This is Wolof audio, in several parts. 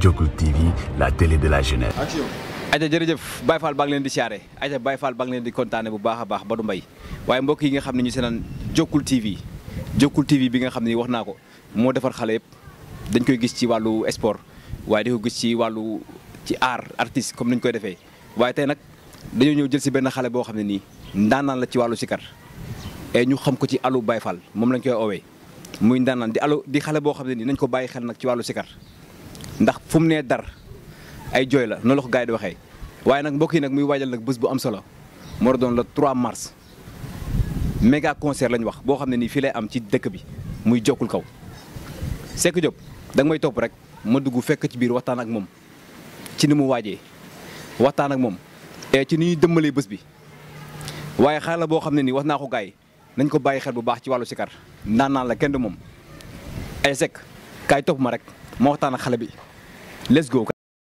Jokul TV la télé de la jeunesse. aja jërëjëf Baye Fall baa ngi leen di siyaare aja Baye Fall baa ngi leen di kontaane bu baax a baax Badou Mbaye waaye mbokk yi nga xam ne ñu seenaan Jokul TV Jokul TV bi nga xam ne wax naa ko moo defar xale yëpp dañ koy gis ci wàllu sport waaye di ko gis ci wàllu ci art artiste comme ni ñu koy defee waaye tey nag dañoo ñëw jël si benn xale boo xam ne nii ndaanaan la ci wàllu sikar et ñu xam ko ci alu Baye Fall moom lañ koy oowee muy ndaanaan di alu di xale boo xam ne nii nañ ko bàyyi xel nag ci wàllu sikar ndax fu mu nee dar ay jooy la noonu la ko gars yi di waxee waaye nag mbokk yi nag muy waajal nag bés bu am solo moo doon le 3 mars méga concert lañ wax boo xam ne nii fii lay am ci dëkk bi muy jokkul kaw Seck Diop da nga may topp rek ma dugg fekk ci biir waxtaan ak moom ci ni mu waajee waxtaan ak moom et ci ni ñuy dëmmalee bés bi waaye xale la boo xam ne nii wax naa ko gars yi nañ ko bàyyi xel bu baax ci wàllu sikar naan naan la kenn du moom ay Seck kaay topp ma rek ma waxtaan ak xale bi let's go.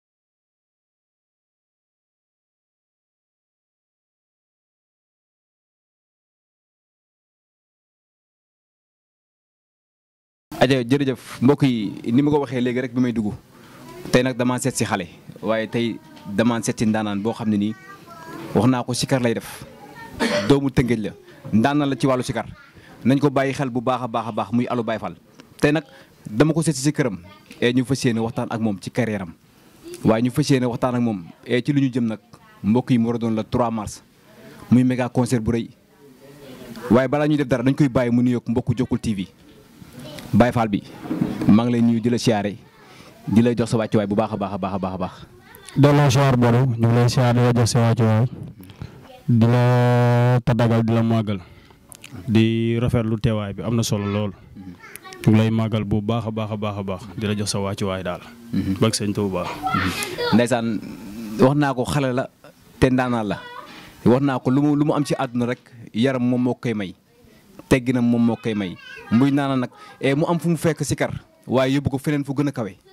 aja jërëjëf mbokk yi ni ma ko waxee léegi rek bi may dugg tey nag damaa seet si xale waaye tey damaa seet si ndaanaan boo xam ne nii wax naa ko sikar lay def doomu tëngéej la ndaanaan la ci wàllu sikar nañ ko bàyyi xel bu baax a baax a baax muy alu Baye Fall tey nag dama ko seet si si këram et ñu fas yéene waxtaan ak moom ci carrière am waaye ñu fas yéene waxtaan ak moom et ci lu ñu jëm nag mbokk yi mu war a doon la 3 mars muy méga concert bu rëy waaye balaa ñuy def dara dañ koy bàyyi mu nuyoog mbokku Jokul TV Baye Fall bi maa ngi lay nuyu di la siyaare di lay jox sa wàccuwaay bu baax a baax a baax a baax a baax. delloo siyaar Badou ñu ngi lay siyaar di la jox sa wàccuwaay di la tadagal di la màggal di rafetlu teewaay bi am na solo lool ñu ngi lay màggal bu baax a baax a baax a baax di la jox sa wàccuwaay daal. bëgg sëñ Tuubaa. Ndeysaan wax naa ko xale la te ndaanaan la wax naa ko lu mu lu mu am ci àdduna rek yaram moom moo koy may. tegginam moom moo koy may muy naana nag mu am fu mu fekk sikar waaye yóbbu ko feneen fu gën a kawe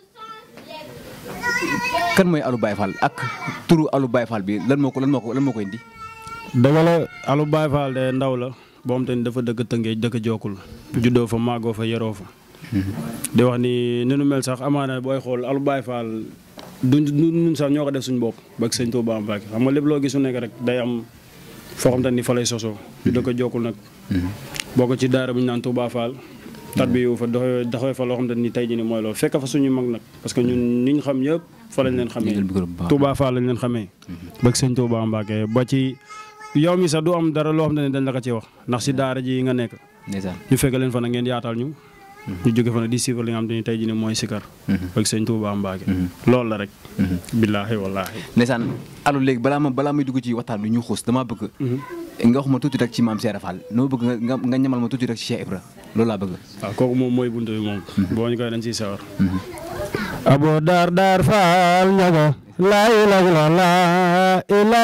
kan mooy Alou Baye Fall ak turu Alou Baye Fall bi lan moo ko lan moo ko lan moo ko indi. dëgg la Alou Baye Fall de ndaw la boo xam te ni dafa dëkk Tëngéej dëkk Jokkul juddoo fa màggoo fa yeroo fa. di wax ni ni nu mel sax amaana booy xool Alou Baye Fall du ñun sax ñoo ko def suñu bopp ba ak sëñ Tuubaa Mbàkke xam nga lépp loo gis su nekk rek day am foo xam te ni fa lay sosoo. ñu dëkk Jokkul nag. bokk ci daara bu ñu naan Touba Fall. tat bi yow fa doxee doxee fa loo xam ne ni tey jii nii mooy loolu fekk fa suñu mag nag parce que ñun ñi ñu xam ñëpp fa lañ leen xamee. Touba Fall lañ leen xamee. bëgg sëñ Touba Mbacke ba ci yow mi sax du am dara loo xam ne dañ la ko ci wax ndax si daara ji nga nekk. ñu fekk leen fa nag ngeen yaatal ñu. ñu jóge fa nag di suivre li nga xam te ni tey jii nii mooy Sikar. bëgg sëñ Touba Mbacke. loolu la rek. billaahi wallaahi. ndeysaan Alou léegi balaa ma balaa may dugg ci waxtaan bi ñu xuus damaa bëgg. nga wax ma tuuti rek ci maam Cheikh Fall noo bëgg nga nga ñamal ma tuuti rek ci Cheikh Ibra loolu laa bëgg. waaw kooku moom mooy buntu bi moom. boo ñu koy dañ ciy sawar. abo daar daar faal ñaga laa ilaaha illallaah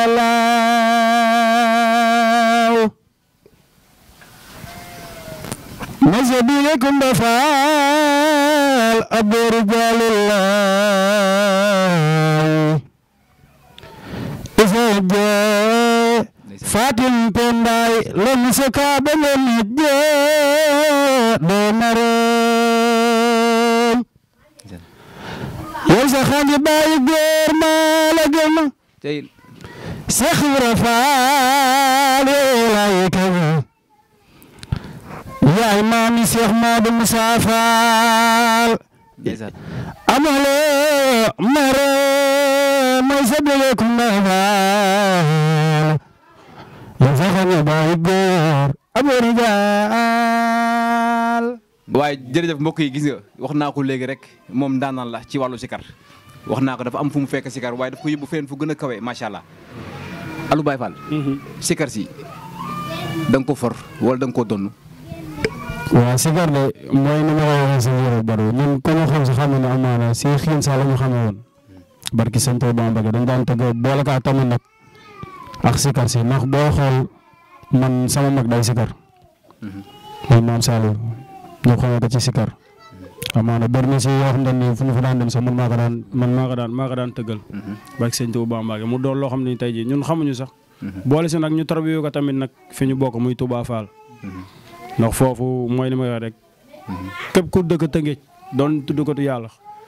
illallah masa biige kumba faal abo rijaalillah ifa fatim penday len sakaɓe len je ɗo naron yow sa xaji ɓayi goor malagema sekhra faal welay kaga yaay mami cheikh mado moussa faal amalo mare may sabele kumba faal waaye jërëjëf mbokk yi gis nga wax naa ko léegi rek moom ndaanaan la ci wàllu sikar wax naa ko dafa am fu mu fekk sikar waaye daf ko yóbbu feneen fu gën a kawe macha allah Alou Baye Fall. sikar si da nga ko for wala da nga koo donn. waaw sikar de mooy ni ma ko waxee si yére baro ñun ku ñu xam si xam ne amaana si xiin saa la ñu xamee woon barki sëñ Tuubaa Mbàkke dañ daan tëgg boole kaa tamit nag ak sikar si ndax boo xool man sama mag day sikar muy maam Saliou ñu xamee ko ci sikar amaana bëri na si yoo xam ne nii fu ñu fa daan dem sax man maa ko daan man maa ko daan maa ko daan tëggal barki sëñ Tuubaa Mbàkke mu doon loo xam ne tey jii ñun xamuñu sax boole si nag ñu tarbiyu ko tamit nag fi ñu bokk muy Touba Fall ndax foofu mooy li may wax rek képp ku dëkk Tëngéej doon tudd ko tu yàlla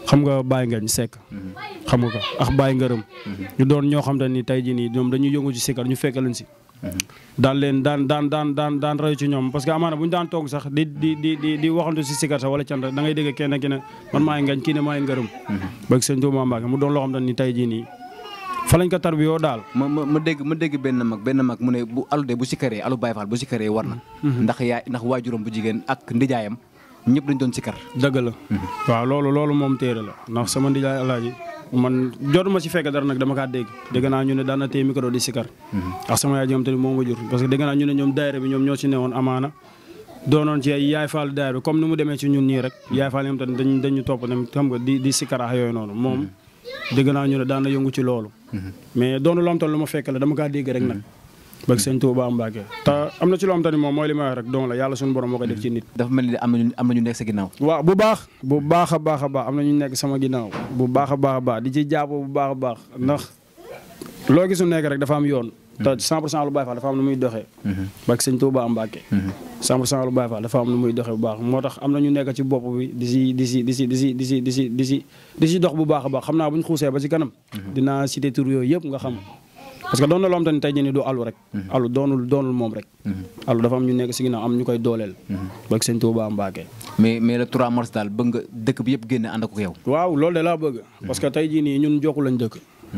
xam nga Baye Ngañ Seck xam nga ko ak Baye Ngërëm ñu doon ñoo xam te ni tey jii nii ñoom dañuy yëngu ci sikar ñu fekk leen si daan leen daan daan daan daan daan rayu ci ñoom parce que amaana bu ñu daan toog sax di di di di di waxantu si sikar sax wala cant da ngay dégg kenn ki ne man maay ngañ kii ne maay ngërëm bëgg sëñ Tuubaa Mbàkke mu doon loo xam te ni tey jii nii fa lañ ko tarbiyoo daal ma ma ma dégg ma dégg benn mag benn mag mu ne bu alu de bu sikkaree alu Baye Fall bu sikkaree war na ndax yaay ndax waajuram bu jigéen ak ndijaayam ñëpp dañ doon sikkar dëgg la waaw loolu loolu moom téere la ndax sama ndijaay alaaji man jotuma ci fekk dara nag dama kaa dégg dégg naa ñu ne daan na téye micro di sikar ak sama yaay ji nga xam te ni moo ma jur parce que dégg naa ñu ne ñoom daayira bi ñoom ñoo ci newoon amaana doonoon ci ay yaay faal daayira bi comme ni mu demee ci ñun nii rek yaay faal yi nga xam te ni dañ dañu topp tamit xam nga di di sikar ak yooyu noonu moom dégg naa ñu ne daan na yëngu ci loolu mais doonu loo xam te lu ma fekk la dama kaa dégg rek nag bëgg sëñ Tuubaa Mbàkke te am na ci loo xam te ni moom mooy li may wax rek don la yàlla suñu borom moo koy def ci nit dafa mel ni am nañu am nañu nekk sa ginnaaw waaw bu baax bu baax a baax a baax am na ñu nekk sama ginnaaw bu baax a baax a baax di ci jàpp bu baax a baax ndax loo gisu nekk rek dafa am yoon te 100 pour cent lu Baay Faal dafa am nu muy doxee bak sëñ Tuubaa Mbàkke 100 pour cent lu Baay Faal dafa am nu muy doxee bu baax moo tax am na ñu nekk ci bopp bi di si di si di si di si di si di si di si di si dox bu baax a baax xam naa bu ñu xuusee ba ci kanam dinaa cité tur yooyu yëpp nga xam parce que doon na loo xam te ne tey jii nii du alu rek alu doonul doonul moom rek alu dafa am ñu nekk si ginnaaw am ñu koy dooleel bak sëñ Tuubaa Mbàkke mais mais le 3 mars daal bëgg nga dëkk bi yëpp génne ànd ak yow waaw loolu de laa bëgg parce que tey jii nii ñun jokku lañ dëkk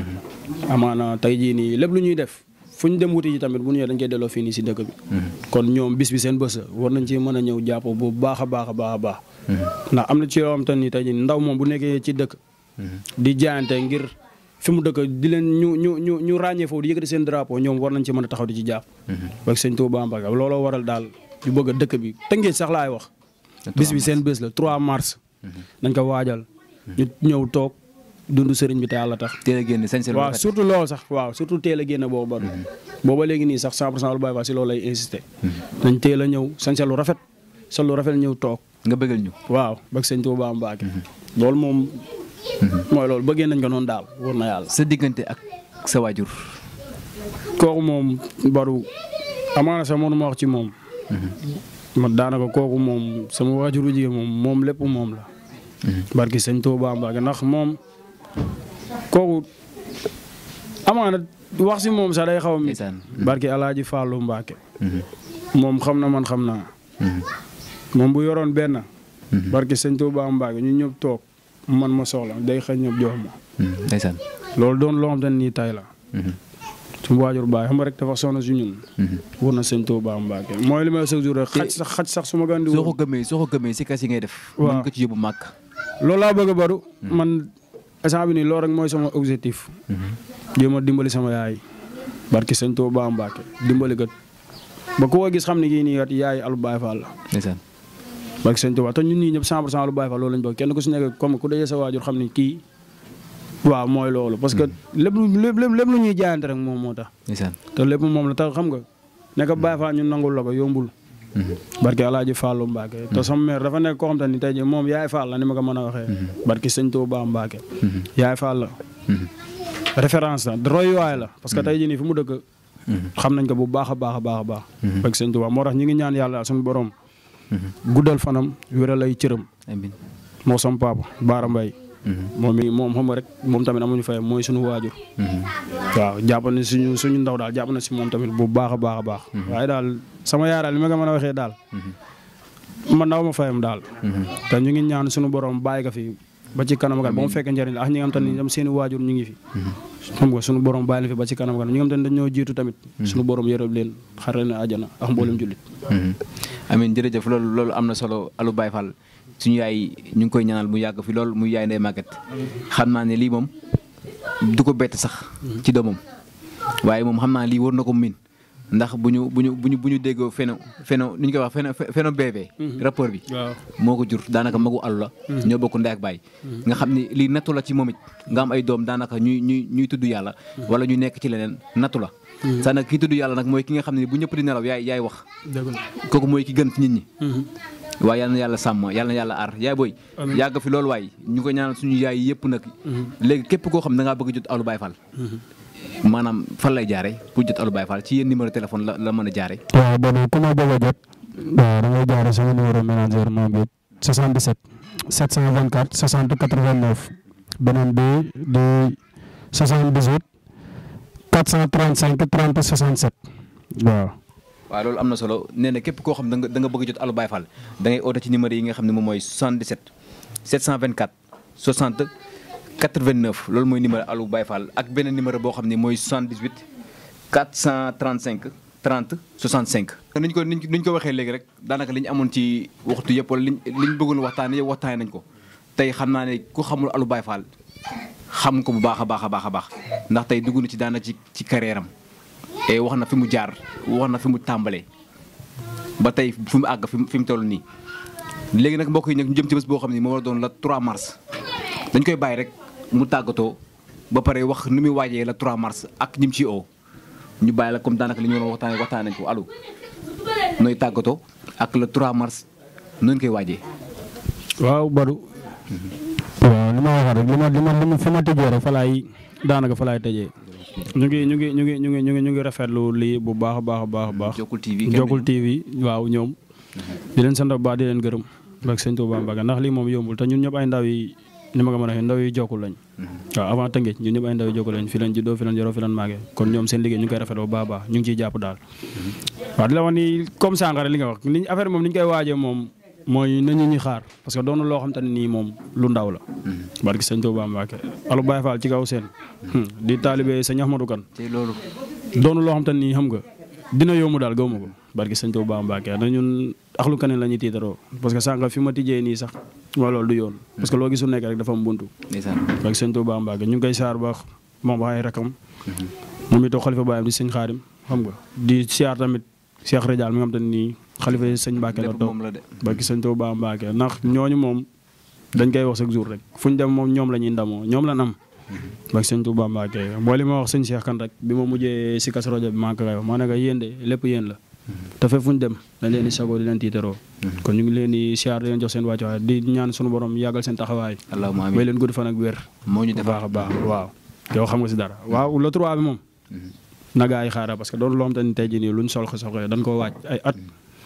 amaana tey jii nii lépp lu ñuy def fu ñu dem wuti ji tamit bu ñu ñëwee dañ koy delloo fii nii si dëkk bi kon ñoom bis bi seen bës la war nañ ci mën a ñëw jàpp bu baax a baax a baax a baax ndax am na ci yoo xam te ni tey jii ndaw moom bu nekkee ci dëkk di jaayante ngir fi mu dëkk di leen ñu ñu ñu ñu ràññee foofu di yëkkati seen drapeau ñoom war nañ ci mën a taxaw di ci jàpp ak sëñ Tuubaa Mbàkke looloo waral daal ñu bëgg a dëkk bi tëngéej sax laay wax bis bi seen bés la 3 mars nañ ko waajal ñu ñëw toog dund sëriñ bi te yàlla tax teel a génne sañ seen waaw surtout loolu sax waaw surtout teel a génne boobu ba booba léegi nii sax 100 pour cent lu Baay Faal si loolu lay insisté nañ teel a ñëw sañ lu rafet sa lu rafet ñëw toog nga bëggal ñu waaw bëgg sëñ Tuubaa Mbàkke loolu moom mooy loolu bëggee nañ ko noonu daal wóor na yàlla sa diggante ak sa waajur kooku moom baru amaana sax mënu ma wax ci moom ma daanaka kooku moom sama waajuru jigéen moom moom lépp moom la barki sëñ Tuubaa Mbàkke ndax moom kooku amaana wax si moom sax day xaw a mi ndeysaan barki alaaji Fàllu Mbàkke moom xam na man xam naa moom bu yoroon benn barki sëñ Tuubaa Mbàkke ñu ñëpp toog man ma soxla day xëy ñëpp jox ma ndeysaan loolu doon loo xam te nii tay la suñu waajur baay xam nga rek dafa sonn si ñun wër na sëñ Tuubaa Mbàkke mooy li may chaque jour rek xaj sax xaj sax su ma gën di soo wër ko gëmee soo ko gëmee si kas yi ngay def Waaw. mën nga ci yóbbu màkk loolu laa bëgg a baru man instant bi nii loolu rek mooy sama objectif jéem a dimbali sama yaay barki sëñ Tuubaa Mbàkke dimbali kat ba ku ko gis xam ne kii nii kat yaay alu Baay Faal la ndeysaan barki sëñ Tuubaa te ñun ñii ñëpp 100 pour cent alu Baay Faal loolu lañ bëgg kenn ku si nekk comme ku dajee sa waajur xam ne kii waaw mooy loolu parce que lépp lu lépp lépp lépp lu ñuy jaayante rek moom moo tax ndeysaan te lépp moom la tax xam nga nekk Baay Faal ñun nangul la ko yombul barki alaaji Fàllu Mbàkke te sama mère dafa nekk koo xam te ni tey jii moom yaay Faal la ni ma ko mën a waxee barki sëñ Tuubaa Mbàkke yaay Faal la référence la royuwaay la parce que tey jii nii fi mu dëkk xam nañ ko bu baax a baax a baax a baax barki sëñ Tuubaa moo tax ñi ngi ñaan yàlla suñu borom guddal fanam wéral ay cëram amiin moo sama papa Baara Mbay moom mi moom xam nga rek moom tamit amuñu fay mooy suñu waajur waaw jàpp na suñu suñu ndaw daal jàpp na si moom tamit bu baax a baax a baax waaye daal sama yaay daal li ma ko mën a waxee daal man ndaw ma fayam daal te ñu ngi ñaan suñu borom bàyyi ko fi ba ci kanam kat ba mu fekk njëriñ la ak ñi nga xam te ne ñoom seen i waajur ñu ngi fi xam nga suñu borom bàyyi leen fi ba ci kanam kat ñi nga xam te ne dañoo jiitu tamit suñu borom yërëb leen xare na àjjana ak mboolem jullit amiin jërëjëf loolu loolu am na solo alu Baye Fall suñu yaay ñu ngi koy ñaanal mu yàgg fi lool muy yaay ndey màgget xam naa ne lii moom du ko bett sax ci doomam waaye moom xam naa lii war na ko miin ndax bu ñu bu ñu bu ñu bu ñu déggoo feno feno nu ñu koy wax feno feno bébé rapport bi waaw moo ko jur daanaka magu alu la ñoo bokk ndey ak baay nga xam ni lii nattu la ci moom it nga am ay doom daanaka ñuy ñuy ñuy tudd yàlla wala ñu nekk ci leneen nattu la saa nag kii tudd yàlla nag mooy ki nga xam ne bu ñëpp di nelaw yaay yaay wax dëgg la kooku mooy ki gën ci nit ñi waaye yal na yàlla sàmm yal na yàlla aar yaay booy Amiin. yàgg fi loolu waay ñu ko ñaanal suñu yaay yëpp nag léegi képp koo xam ne da ngaa bëgg a jot Alu Baye Fall maanaam fan lay jaare pour jot Alu Baye Fall ci yéen numéro téléphone la la mën a jaare waaw bon ku ma bëgg a jot waaw da ngay jaare sama numéro ménagère moom it 77 724 60 89 beneen bi di 78 435 30 67 waaw. waaw loolu am na solo nee na képp koo xam da nga da nga bëgg a jot Alou Baye Fall da ngay oote ci numéro yi nga xam ne moom mooy 77 724 60 89 loolu mooy numéro Alou Baye Fall ak beneen numéro boo xam ne mooy 78 435 30 65. ni ñu ko ni ñu ko waxee léegi rek daanaka li ñu amoon ci waxtu yëpp wala liñ li ñu bëggoon waxtaanee yëpp waxtaanee nañ ko tey xam naa ne ku xamul Alou Baye Fall xam ko bu baax a baax a baax a baax ndax tey dugg na ci daana ci ci carrière am et wax na fi mu jaar wax na fi mu tàmbalee ba tey fi mu àgg fi mu fi mu toll nii. léegi nag mbokk yi nag ñu jëm ci bés boo xam ne moo war a doon la 3 mars dañ koy bàyyi rek mu tàggatoo ba pare wax ni muy waajee la 3 mars ak ñi mu ciy oo ñu bàyyi la comme daanaka li ñu doon waxtaanee waxtaan nañ ko Alou nooy tàggatoo ak le 3 mars noonu koy waajee. waaw Badou. waaw li ma waxoon rek li ma li ma li ma fi ma tëjee rek fa laay daanaka fa laay tëjee. ñu ngi ñu ngi ñu ngi ñu ngi ñu ngi ñu ngi rafetlu lii bu baax a baax a baax a baax. Jokkul TV Jokkul TV waaw ñoom. di leen sant bu baax di leen gërëm. ak sëñ Touba Mbacké ndax lii moom yombul te ñun ñëpp ay ndaw yi ni ma ko mën a waxee ndaw yi jokkul lañ. waaw avant Tëngéej ñun ñëpp ay ndaw yi jokkul lañ fi lañ juddoo fi lañ yoroo fi lañ màggee kon ñoom seen liggéey ñu ngi koy rafetlu bu baax a baax ñu ngi ciy jàpp daal. waaw di la wax ni comme sànqare li nga wax li affaire moom ni ñu koy waajee moom mooy nañu ñi xaar parce que doonu loo xam te ne nii moom lu ndaw la. barki sëñ Touba Mbacké Alou Baye Fall ci kaw seen. di taalibe sëñ Ahmadou Kane. tey loolu. doonu loo xam te ne nii xam nga dina yomb daal gaw ma ko barki sëñ Touba Mbacké na ñun axlu kaneen la ñuy tiitaroo parce que sànq fi ma tijjee nii sax mooy loolu du yoon. parce que loo gisul nekk rek dafa am buntu. ndeysaan barki sëñ Touba Mbacké ñu ngi koy saar baax moom ay rakam. moom itam xalifa baayam di sëñ Xaadim xam nga di siyaar tamit Cheikh Radial mi nga xam te ne nii xalifa sëñ Mbacké la lépp toog moom la de. barki sëñ Touba Mbacké ndax ñooñu moom dañ koy wax chaque jour rek fu ñu dem moom ñoom la ñuy ndamoo ñoom la am barki sëñ Touba Mbacké mooy li ma wax sëñ Cheikh kan rek bi ma mujjee si kas rajo bi maa ngi koy wax maa ne ko yéen de lépp yéen la te fépp fu ñu dem dañ leen di sagoo di leen tiitaroo kon ñu ngi leen di siyaar di leen jox seen wàccuwaay di ñaan sunu borom yàggal seen taxawaay allahumma may amiin leen gudd fan ak wér moo ñu bu defar baax a baax waaw yow xam nga si dara waaw le trois bi moom na gaa yi xaaral parce que doon loo xam te ni tey jii nii luñ sol soxee dañ koo waaj ay at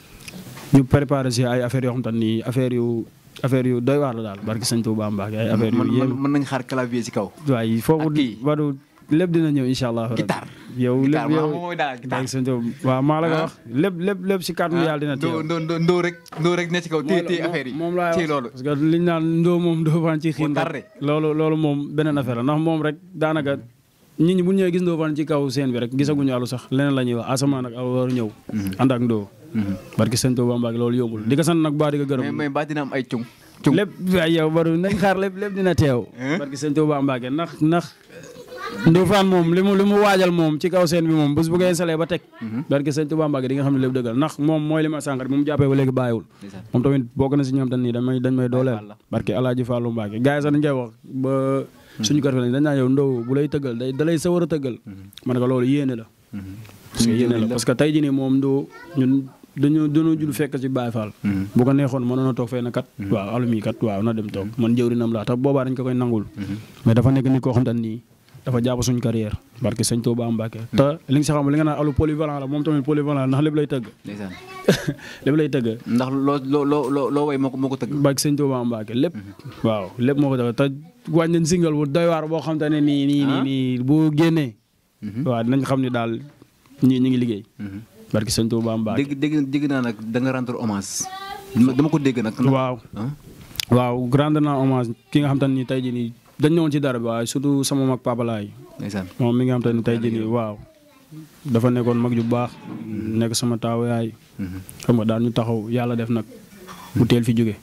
ñu préparé si ay affaires yoo xam te ni affaire yu affaire yu doy waar la daal barki sëñ Touba Mbacké ay affaire yu mën yéem mën nañ xaar clavier ci kaw. waaye foofu ak kii. wadu lépp dina ñëw incha allah Guitare. yow lépp Guitare, yow moom mooy daal guitare. barki sëñ Touba waaw maa la ko Ah. wax lépp lépp lépp si kàttanu yàlla dina teew ndoo ndoo ndoo rek ndoo rek ne ci kaw téye téye affaire yi moom laay téye wax loolu. parce que liñ naan ndoo moom ndoo fan ci xiin Moo tardé. rek loolu loolu moom beneen affaire la ndax moom rek daanaka nit ñi bu ñëwee gis ndoo fan ci kaw seen bi rek gisaguñu àllu sax leneen la ñuy wax asamaan ak aw war ñëw ànd ak ndoo barki sëñ Touba Mbacké loolu yombul di ko sant nag baa di ko mais gërëm mais ba dina am ay cung. cung lépp waay yow baru nañ xaar lépp lépp dina teew Hein? barki sëñ Touba Mbacké ndax ndax Ndofane moom li mu li mu waajal moom ci kaw seen bi moom bés bu ko installé ba teg barki sëñ Touba Mbacké di nga xam ne lépp dëggal ndax moom mooy li ma sànq rek bu mu jàppee ba léegi bàyyiwul ndeysaan. moom tamit bokk na si ñoom tamit nii dañ may dañ may dooleel Fall la. barki Alaaji Fallou Mbacké gars yi sax dañ koy wax ba suñu kër fi lañ dañ naan yow ndaw bu lay tëggal day da lay sawar a tëggal ma ne ko loolu yéene la parce que yéene la parce que tey jii nii moom ndoo ñun dañu dañoo judd fekk ci Baye Fall bu ko neexoon mënoon a toog fee na kat waaw alumi kat waaw na dem toog man jëwrinam laa tax boobaa dañ ko koy nangul mais dafa nekk nit koo xam te nii dafa jàpp suñu carrière barke sëñ Touba Mbacké te li nga si xam li nga naan alu polyvalent la moom tamit polyvalent la ndax lépp lay tëgg ndeysaan. lépp lay tëgg ndax loo loo loo loo loo way moo ko moo ko tëgg. barke sëñ Touba Mbacké lépp waaw lépp moo ko tëgg te wàññi nañ single bu doy waar boo xam te ne nii nii nii nii bu génnee waaw dinañ xam ne daal ñii ñi ngi liggéey barke sëñ Touba Mbacké dégg dégg dégg naa nag da nga rendre hommage. dama dama ko dégg nag. waaw ah waaw grande na hommage ki nga xam te ne nii tey jii nii dañ ñëwoon ci dara bi waaye surtout sama mag Papa Laay ndeysaan. moom mi nga xam te ne tey jii nii waaw dafa nekkoon mag ju baax nekk sama taaw yaay xam nga daan ñu taxaw yàlla def nag mu teel fi jóge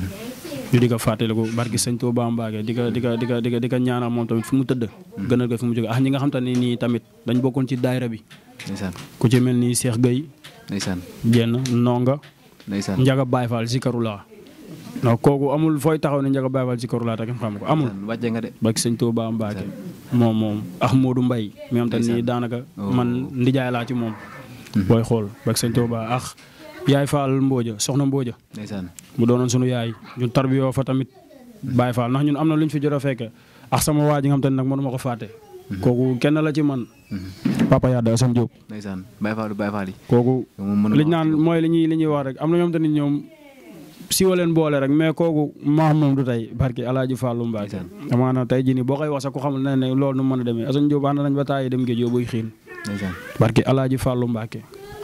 ñu di ko fàttaliku barki sëñ Touba Mbacké di ko di ko di ko di ko di ko ñaanal moom tamit fi mu tëdd gënal ko fi mu jóge ah ñi nga xam te ne nii tamit dañ bokkoon ci daayira bi ndeysaan. ku ci mel ni Cheikh Gueye ndeysaan. jenn Nonga ndeysaan. Njaga Baye Fall si Karula non kooku amul fooy taxaw ne Njaga Baye Fall si Karula te kenn xam ko amul ndeysaan wàcce nga de. barki sëñ Touba Mbacké moom moom ak Modou Mbaye mi nga xam te ne nii daanaka man ndijaay laa ci moom booy xool barki sëñ Touba ak yaay Fall Mbooja soxna Mbooja ndeysaan. mu doonoon sunu yaay ñun tarbiyoo fa tamit Baye Fall ndax ñun am na lu ñu fi jot a fekk ak sama waa ji nga xam te ne nag mënuma ko fàtte. kooku kenn la ci man. Papa Yade Assane Diop. ndeysaan Baye Fall Baye Fall yi. kooku yow moom mën na liñ naan mooy li ñuy li ñuy wax rek am na ñoom tamit ñoom si wa leen boole rek mais kooku maax moom du tey barki Alaaji Fallou Mbacke amaana tey jii nii boo koy wax sax ku xamul ne ne loolu nu mën a demee Assane Diop ànd nañ ba taay dem géej yóbbuy xiin ndeysaan barki Alaaji Fallou Mbacke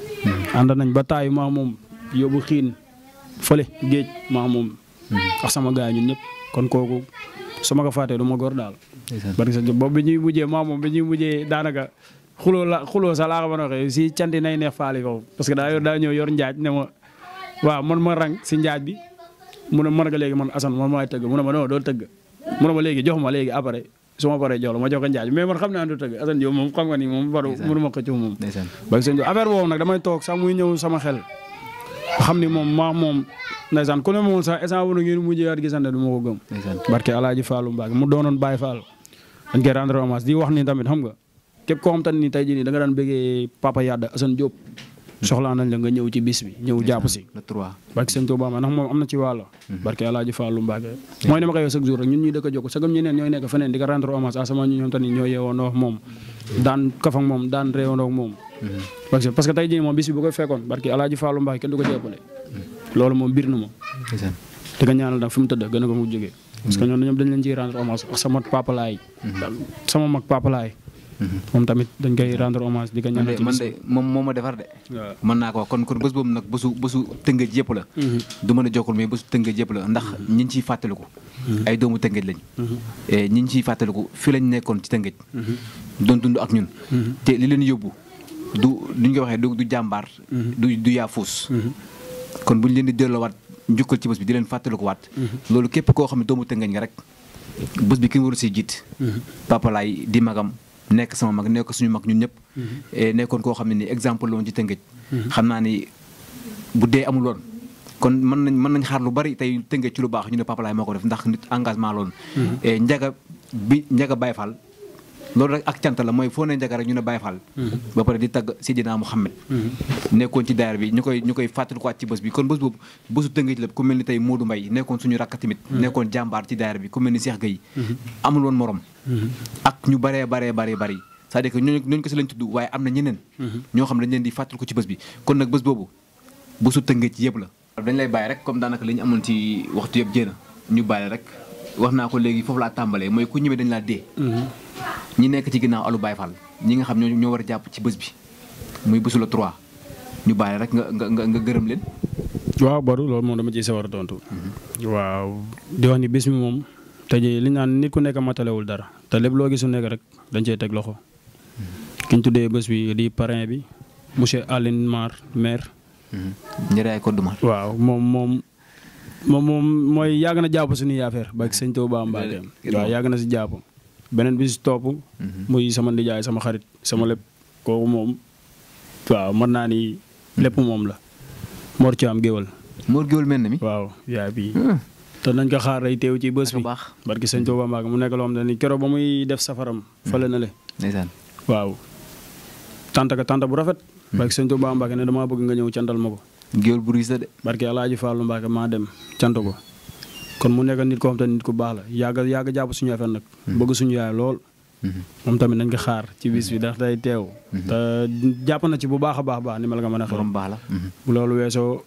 ànd nañ ba taay maax moom yóbbu xiin fële géej maax moom ak sama gaay ñun ñëpp kon kooku su ma ko fàttee du ma góor daal ndeysaan barki sa boobu bi ñuy mujjee maax moom bi ñuy mujjee daanaka xuloo la xuloo sax laa ko mën a waxee si canti nay neex faali foofu parce que daa yor daa ñëw yor njaaj ne ma waaw man ma rang si njaaj bi mu ne mën nga léegi man Assane man maay tëgg mu ne ma non doo tëgg mu ne ma léegi jox ma léegi après su ma paree jox la ma jox ko njaaj mais man xam naa du tëgg Assane Diop moom xam nga ni moom baru Ndeysaan. mënu ma xëccu moom ndeysaan barki sëñ Diop affaire boobu nag damay toog sax muy ñëw sama xel xam ni moom maa moom ndeysaan ku ne moom sax instant bu ngeen mujjee waat gisante du ma ko gëm ndeysaan barke Alaaji Fallou Mbacke mu doonoon Baye Fall dañ koy rendre hommage di wax ni tamit xam nga képp koo xam te ni tey jii nii da nga daan bëggee Papa Yadda Assane Diop soxlaa nañ la nga ñëw ci bis bi ñëw jàpp si le 3 barke sëñ Touba ma ndax moom am na ci wàll barke Alaaji Fallou Mbacke mooy ni ma koy wax chaque jour rek ñun ñuy dëkk a jokk sagam ñeneen ñooy nekk feneen di ko rendre hommage à sama ñu ñoom tamit ñoo yeewoondoo ak moom daan kaf ak moom daan réewandoo ak moom parce que parce que tey jii moom bis bi bu koy fekkoon barke Alaaji Fallou Mbacke kenn du ko jàppale loolu moom bir na ma ndeysaan di ko ñaanal nag fi mu tëdd gën a ko mu jógee parce que ñoom ñoom dañ leen ciy rendre hommage ak sama papa laay sama mag papa laay moom tamit dañ koy rendre hommage di ko man ñaanal de ci man bis de moom moo ma defar de waaw mën naa ko wax kon kon bés boobu nag bésu bésu tëngëj yëpp la du mën a jokkul mais bésu tëngëj yëpp la ndax ñi ñu ciy fàttaliku ay doomu tëngëj lañ et ñi ñu ciy fàttaliku fi lañ nekkoon ci tëngëj doon dund ak ñun te li leen yóbbu du li ñu ko waxee du du jàmbaar du du yaafuus kon bu ñu leen di delloowaat njukkal ci bés bi di leen fàttaliku waat loolu képp koo xam ne doomu tëngëj nga rek bés bi kenn waru si jiit papa laay di magam nekk sama mag nekk suñu mag ñun ñëpp et nekkoon koo xam ne ni exemple la woon ci tëngëj xam naa ni bu dee amul woon kon mën nañ mën nañ xaar lu bari tey tëngëj ci lu baax ñu ne papa laay moo ko def ndax nit engagement loon et njaga bi njaga Baye Fall loolu rek ak cant la mooy foo ne njaga rek ñu ne Baye Fall ba pare di tagg Sidina Mouhamed nekkoon ci daayira bi ñu koy ñu koy fàttalikuwaat ci bés bi kon bés boobu bésu tëngëj la ku mel ni tey Modou Mbaye nekkoon suñu rakk tamit nekkoon jàmbaar ci daayira bi ku mel ni Cheikh Gueye amul woon morom ak ñu baree baree baree bari c'est-à-dire que ñooñu ñooñu ko si lañ tudd waaye am na ñeneen ñoo xam ne dañ leen di fàttaliku ci bés bi kon nag bés boobu bésu tëngëj yëpp la dañ lay bàyyi rek comme daanaka li ñu amoon ci waxtu yëpp jéena ñu bàyyi rek wax naa ko léegi foofu laa tàmbalee mooy ku ñëwee dañ laa dee ñi nekk ci ginnaaw alu Baye Fall ñi nga xam ñoo ñoo war a jàpp ci bés bi muy bésu la 3 ñu bàyyi rek nga nga nga nga gërëm leen waaw Badou loolu moom dama ciy sawar a tontu waaw di wax ni bis mi moom tey jii li ñu naan nit ku nekk matalewul dara te lépp loo gisu nekk rek dañ cey teg loxo ki ñu tuddee bés bi di parrain bi monsieur Aline Mar maire njëriñ ay koddu mar waaw moom moom moom moom mooy yàgg na jàpp suñuy affaire ba sëñ Touba Mbacke waaw yàgg na si jàpp beneen bi si topp muy sama ndijaay sama xarit sama lépp kooku moom waaw mën naa ni lépp moom la Mor Thiam géwal Mor Géwal mel na mi waaw yaay bi te nañ ko xaar day teew ci bés bu bi baax barki sëñ Touba Mbacke mu nekk loo xam ne ni keroog ba muy def safaram fële na le ndeysaan waaw tànta ka tànta bu rafet barki sëñ Touba Mbacke ne damaa bëgg nga ñëw cantal ma ko Géwal bu riis la de barke Alaaji Fallou Mbacke maa dem cant ko kon mu nekk nit koo xam te nit ku baax la yàgg yàgg jàpp suñu affaire nag bëgg suñu yaay lool moom tamit nañ ko xaar ci bis bi ndax day teew te jàpp na ci bu baax a baax baax ni ma la nga mën a xew borom baax la bu loolu weesoo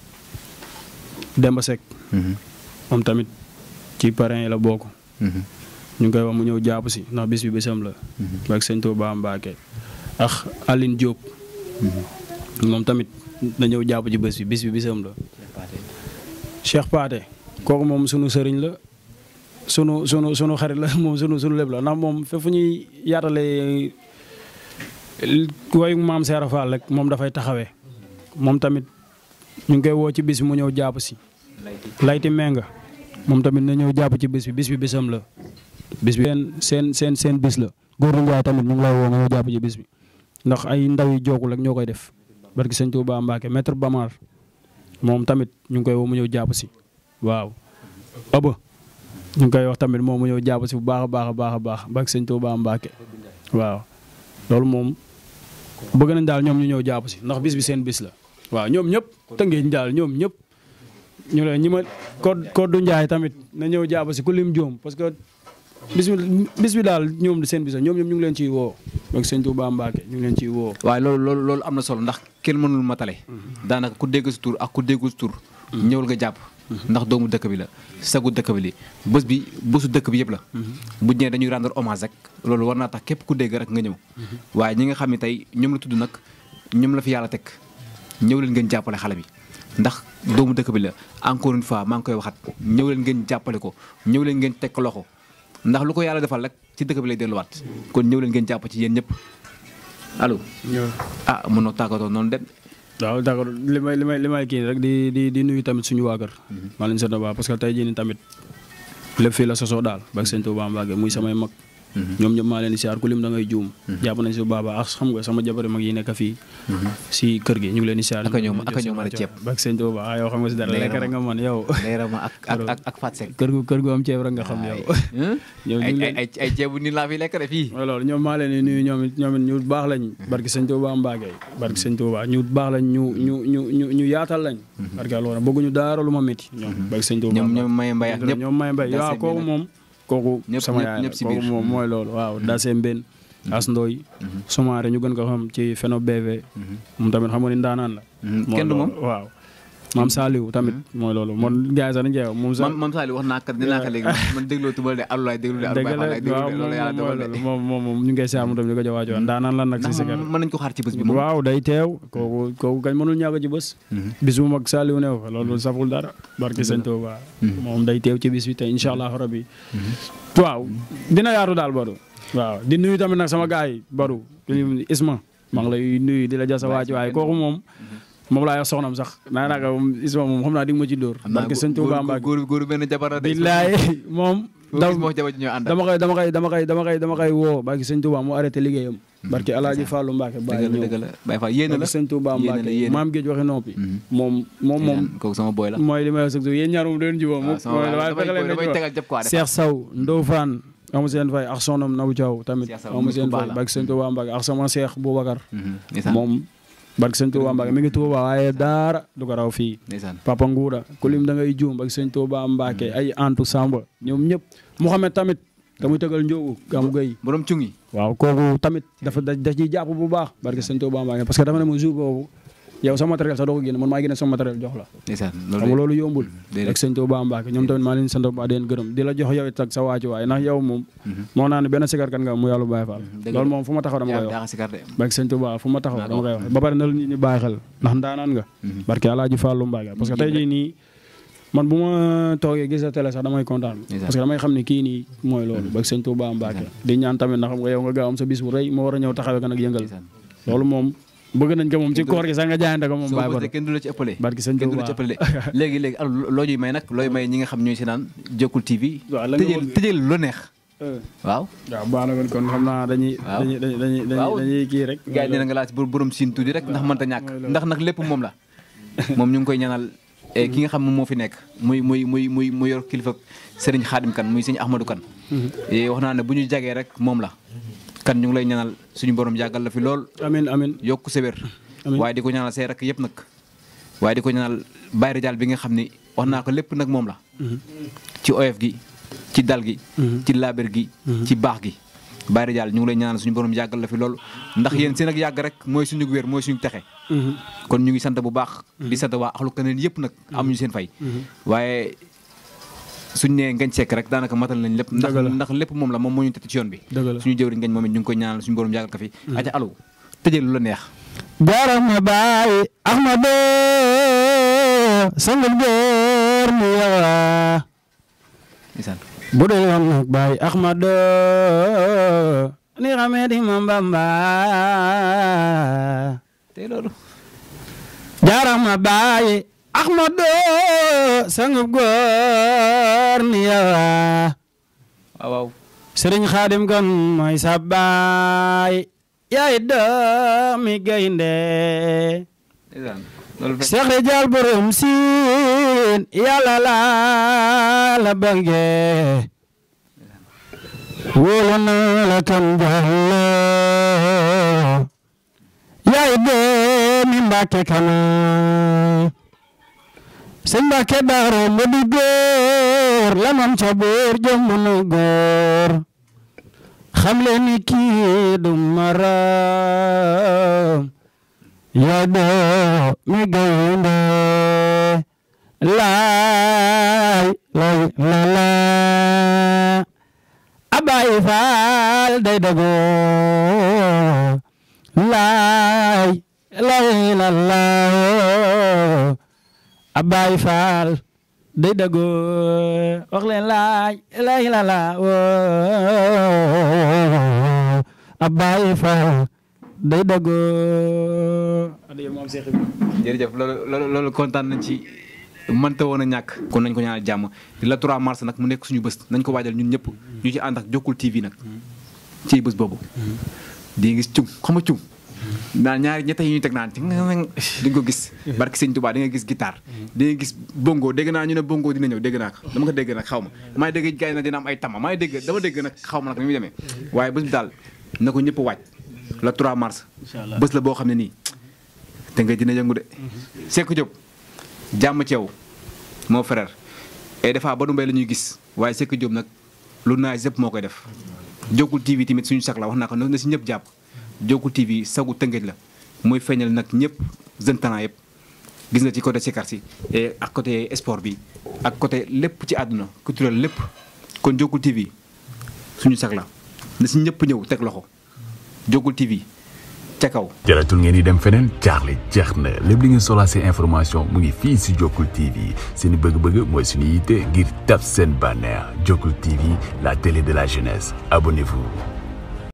Demba Seck moom tamit ci parrain yi la bokk ñu ngi koy wax mu ñëw jàpp si ndax bis bi bisam la barke sëñ Touba Mbacke ak Aline Diop moom tamit na ñëw jàpp ci bés bi bis bi bisam la Cheikh Paate kooku moom sunu sëriñ la sunu sunu sunu xarit la moom sunu sunu lépp la ndax moom fépp fu ñuy yaatalee wayu maam Seera Fall rek moom dafay taxawee moom tamit ñu ngi koy woo ci bis bi mu ñëw jàpp si. layti menga moom tamit na ñëw jàpp ci bis bi bis bi bisam la. bis bi seen seen seen seen bis la. góor Ndiaye tamit ñu ngi lay woo nga ñëw jàpp ci bis bi ndax ay ndaw yi jookul rek ñoo koy def barki sëñ Touba Mbacke maître Bamar moom tamit ñu ngi koy woo mu ñëw jàpp si waaw. aba ñu ngi koy wax tamit moom mu ñëw jàpp si bu baax a baax a baax a baax barki sëñ Touba Mbacke waaw loolu moom bëgg nañ daal ñoom ñu ñëw jàpp si ndax bis bi seen bis la waaw ñoom ñëpp tëngeeñ daal ñoom ñëpp ñu ne ñi ma ko Kodou Ndiaye tamit na ñëw jàpp si ku lim joom parce que bis bi bis bi daal ñoom seen bis la ñoom ñoom ñu ngi leen ciy woo donc sëñ Touba Mbacke ñu ngi leen ciy woo. waaye loolu loolu loolu am na solo ndax kenn mënul matale daanaka ku dégg si tur ak ku déggul si tur ñëwul nga jàpp ndax doomu dëkk bi la sagu dëkk bi li bés bi bésu dëkk bi yëpp la bu ñëwee dañuy rendre hommage rek loolu war naa tax képp ku dégg rek nga ñëw waaye ñi nga xam ne tey ñoom la tudd nag ñoom la fi yàlla teg ñëw leen ngeen jàppale xale bi ndax doomu dëkk bi la encore une fois maa ngi koy waxat ñëw leen ngeen jàppale ko ñëw leen ngeen teg ko loxo ndax lu ko yàlla defal rek ci dëkk bi lay delluwaat kon ñëw leen ngeen jàpp ci yéen ñëpp allo ah mën na tàggatoo noonu dem waaw d'accord li may li may li may kii rek di di di nuyu tamit suñu waa kër. maa leen sant bu baax parce que tey jii nii tamit lépp fii la sosoo daal. ba sëñ Tuubaa Mbàkke muy samay mag. ñoom ñëpp maa leen di siyaar ku lim da ngay juum. jàpp nañ si bu baax a baax xam nga sama jabari mag yi nekk fii. si kër gi ñu ngi leen di siyaar. Aka ñoom- aka ñoom mën a ceeb. ba sëñ Tuubaa ah yow xam nga si dara lekk rek nga mën yow. leeral ma ak ak ak ak Fat Seck kër gu kër gu am ceeb rek nga xam yow. ñoom ñu ay ngi ay leen ay ay ceebu ni laa fi lekk de fii mooy loolu ñoom maa leen di nuyu ñoom it ñoom it ñu baax lañ barki sëñ Tuubaa Mbàkke barki sëñ Tuubaa ñu baax lañ ñu ñu ñu ñu ñu yaatal lañ barki loolu bëgguñu dara lu ma métti ñoom barki sëñ Tuubaa ñoom ñoom may mbay ak ñëpp ñoom may mbay Daase waaw kooku bi nag. moom kooku Ñëpp- sama ñëpp- yaay la ñëpp si kooku biir. moom mooy loolu waaw Daase Mbène As Ndoy Soumaré ñu gën ko xam ci Feno BV moom tamit xam nga ni ndaanaan la Mhm. mooy kenn du moom loolu, waaw maam Saliou tamit mooy loolu moom gars yi sax dañ cee wax moom sax man man Saliou wax naa kat nee naa ko léegi man dégloo tubal de alulaay déglu de dëgg alulaay la laay déglu waaw de loolu yàlla moom dogal mooy de loolu moom moom moom ñu ngi koy siyaar moom tamit di ko jox waajoo ndaanaan lan nag si ndax sikar mën nañ ko xaar ci bés bi moom waaw day teew kooku kooku kañ mënul ñàkk ci bés bis bu mag Saliou new fa loolu saful dara barki sëñ Tuuba moom day teew ci bis bi te incha allah rabbi waaw dina yaatu daal Badou waaw di nuyu tamit nag sama gars yi Badou Isma maa ngi lay nuyu di la jasa waaci waaye kooku moom moom laa wax soxnam sax naa naa ko moom Isma moom xam naa di nga ma ci dóor xam naa barki sëñ Tuuba góor Mbàkke góor góor benn jabar la de billaay moom boo daw gis moo jabar ji ñoo ànd dama koy dama koy dama koy dama koy dama koy woo barki sëñ Tuuba mu arrêté liggéeyam barki Alaaji Fàllu Mbàkke bàyyi dëgg la ñëw dëgg la Baye Fall yéene la barki sëñ Tuuba yéene la Mbàkke yéene maam géej waxi noppi moom moom moom kooku sama boy la mooy li may wax sax yéen ñaar moom doon jubóo moom waaw sama mooy waaye damay fexe leen damay dañu tegal jëpp quoi de Cheikh Sow Ndofane amu seen fay ak sonam Nabou Thiaw tamit Cheikh Sow amu nit ku seen baax fay la. barki sëñ Tuuba Mbàkke ak sama Cheikh Boubacar Mhm, ndeysaan moom barki sëñ Tuuba Mbàkke mi ngi Tuuba waaye daara du ko raw fii ndeysaan Papa Nguura ku lim da ngay juum barki sëñ Tuuba Mbàkke ay Antu Samba ñoom ñëpp Mouhamed tamit te muy tëgal njóogu Gamu Gueye borom cungi waaw kooku tamit dafa da da ciy jàpp bu baax barki sëñ Tuuba Mbàkke parce que dafa ne ma jour boobu yow sa matériel sax doo ko génne man maa génne sama matériel jox la ndeysaan xam nga loolu loolu yombul déedéet. ak sëñ Tuuba Mbàkke ñoom tamit maa leen sant bu baax di leen gërëm di la jox yow it ak sa waaci waay ndax yow moom moo naa ne benn sikarkat nga mu yàlla Baay Faal dëgg la. loolu moom fu ma taxaw dama koy wax yaa sikar de barke sëñ Tuuba fu ma taxaw Naa dama ko koy wax ba pare na la nit ñi bàyyi xel ndax ndaanaan nga barke Alaaji Fàllu Mbàkke parce que tey jii nii man bu ma toogee gis sa télé sax damay kontaan Ndeysaan. parce que damay xam ne kii nii mooy loolu barke sëñ Tuuba Mbàkke di ñaan tamit ndax xam nga yow nga gaaw am sa bis bu rëy moo war a ñëw taxawee ko nag yëngal ndeysaan loolu moom bëgg nañ ko moom ci koor gi sax nga jaayante ko moom soo bàyyi bëggee ba kenn du la ci ëppale barke sëñ kenn du la ci Tuuba ëppale léegi léegi alors loo ñuy may nag looy may ñi nga xam ñooy si naan Jokkul TV Waaw, la nga tëjee bëgg. tëjee lu neex waaw waaw baax na kon kon xam naa dañuy Waaw. dañuy dañuy dañuy Waaw. dañuy kii rek gars yi nee na nga laaj borom siin tuuti rek ndax mënta ñàkk ndax nag lépp moom la moom ñu ngi koy ñaanal eh, ki nga xam moom moo fi nekk muy muy muy muy mu yor kilifa Serigne Khadim kan muy Serigne Ahmadou kan Eh, wax naa ne bu ñu jagee rek moom la kan ñu ngi lay ñaanal suñu borom yàggal la fi lool amin amin yokk sa wér Amiin. waaye di ko ñaanal say rek yëpp nag waaye di ko ñaanal Baye Ridial bi nga xam ni wax naa ko lépp nag moom la ci oyof gi ci dal gi ci laaber gi ci baax gi Baye Ridial ñu ngi lay ñaanal suñu borom yàggal la fi lool ndax yéen seen ak yàgg rek mooy suñu wér mooy suñu texe kon ñu ngi sant bu baax di sant waa axlu kaneen yëpp nag amuñu seen fay waaye suñ nee ngañ sekk rek daanaka matal nañ lépp ndax Dëgg la. ndax lépp moom la moom moo ñu tëdd ci yoon bi Dëgg la. suñu jëwriñ ngañ moom it ñu ngi koy ñaanal suñu borom yàggal ko fi aca alo tëjee lu la neex Jarama baay Ahmadu sangul góor mu yawa ndeysaan bu dee yoon nag baay Ahmadu ni xamee di ma Bamba tey loolu Jarama baay Ahmadu sangul góor mu yawa waaw waaw Sëriñ Xaadim kan mooy sa baay yaay doomi gaynde ndeysaan loolu fekk Seex Rijaal borom siin yàlla la la bange wóolu na la kan jàllo yaay doomi Mbàkke kana sëñ Mbàkke daaro mu di góor la mam ca boor jom nu góor xam leen ni kii du maram yaa doo mi gaynde laay lay la la Abay Faal day dëggoo laay lay la la Abay Faal day dëggoo wax leen laay lay la la Abay Faal day dëggoo adieu moom Cheikh Ibrahima jërëjëf loolu loolu loolu kontaan nañ ci mënta woon a ñàkk kon nañ ko ñaanal jàmm la 3 mars nag mu nekk suñu bés nañ ko waajal ñun ñëpp ñu ci ànd ak Jokkul TV nag ci bés boobu di nga gis cung xam nga cung naan ñaari ñett yi ñuy teg naan ci di nga ko gis barki sëñ Tuubaa di nga gis guitare di nga gis bongo dégg naa ñu ne bongo dina ñëw dégg naa ko dama ko dégg nag xaw ma maa ngi dégg gars yi nag dina am ay tama maa ngi dégg dama dégg nag xaw ma nag ni muy demee waaye bés bi daal na ko ñëpp waaj la 3 mars bés la boo xam ne nii te nga dina yëngu de Seck Diop jàmm ci yow mon frère et des fois Badou Mbaye la ñuy gis waaye Seck Diop nag lu naay yëpp moo koy def Jokkul TV tamit suñu sax la wax naa ko na si ñëpp jàpp Jokkul TV sagu tëngëj la mooy feeñal nag ñëpp jeune talent yëpp gis nga ci côté sikar si et ak côté sport bi ak côté lépp ci àdduna culturel lépp kon Jokkul TV suñu sax la na si ñëpp ñëw teg loxo Jokkul TV ca kaw jaratul ngeen di dem feneen jaaxle jeex na lépp li ngeen soxlaa seen information mu ngi fii si Jokkul TV seen bëgg-bëgg mooy suñu yitte ngir taf seen bànneex Jokkul TV la télé de la jeunesse abonnez-vous